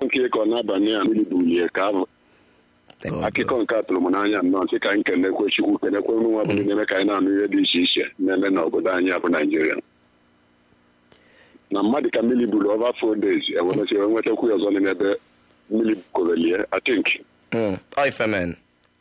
nke ịkọ n'abalị a mmiri bulie ka abụ Thank God. akụkọ nke a tụrụ m n'anya nnọọ sị ka anyị kenekwe chukwu kenekwe ụmụ nwa bụrụ na-eme ka anyị na-anụ ihe dị iche iche na-eme n'obodo anyị abụ naijiria na mmadụ ka mmiri buru over four days eweresị nwetakwu ya ọzọ n'ime ebe mmiri korelie atink Mm. Ọ ife men.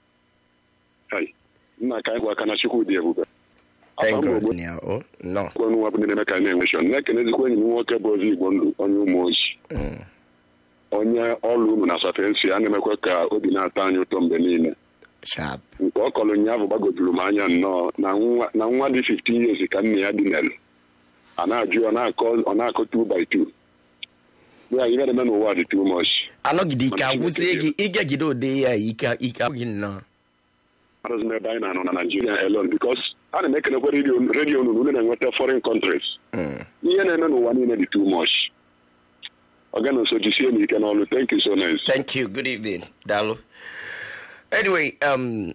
nna ka anyị gwa aka na chukwu dị ebube Thank Afọ m God. ogbo Yeah, oh, no. ọnụ nwa bụ ndị na-eme ka anyị na-enwe shọn na-ekenezikwa enyi m nwoke bụ ozi igbo ndụ onye ụmụ oji Mm. onye ọrụ unu na safensi a na-emekwa ka obi na-atọ anyị ụtọ mgbe niile Sharp. nke ọ kọrọ ụnyaahụ gbagojuru m anya nnọọ na nwa na nwa dị 15 years ka nna ya dinere a na-ajụ ọ na-akọ ọ na-akọ 2 by 2 ya ihe na-eme n'ụwa dị too much Anọgide ike Mana agwụzie Chineke gị ịgagide ode ya ike ike agwụghị nnọọ. arụzi m ebe anyị na-anọ na Nigeria alone because a na m ekenekwa redio redio unu unu na-enweta foreign countries Mm. ihe na-eme n'ụwa niile dị too much ọ ga na nso jisie n'ike n'ọrụ thank you so much Thank you. Good evening, Dalo. Anyway, um,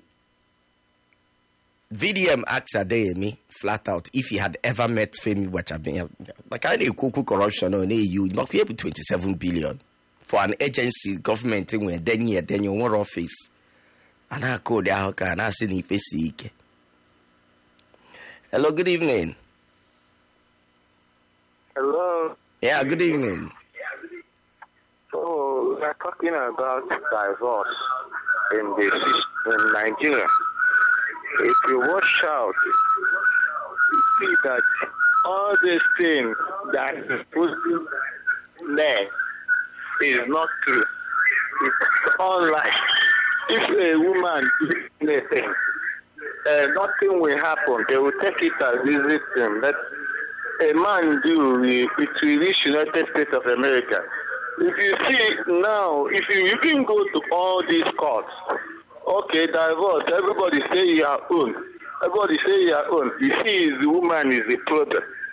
VDM asked Adeyemi flat out if he had ever met Femi Wachabe. Like I know corruption on AU, not be able 27 billion for an agency government when then year then your one office. And I call the house and I see if ike. Hello, good evening. Hello. Yeah, good evening. So we are talking about divorce in this in Nigeria. If you watch out, you see that all these things that is putting there is not true. It's all lies. If a woman does anything, uh, nothing will happen. They will take it as easy thing. But a man do, it will reach United States of America. If you see now, if you, you can go to all these courts, okay, divorce, everybody say your own. Everybody say your own. You see, the woman is the problem.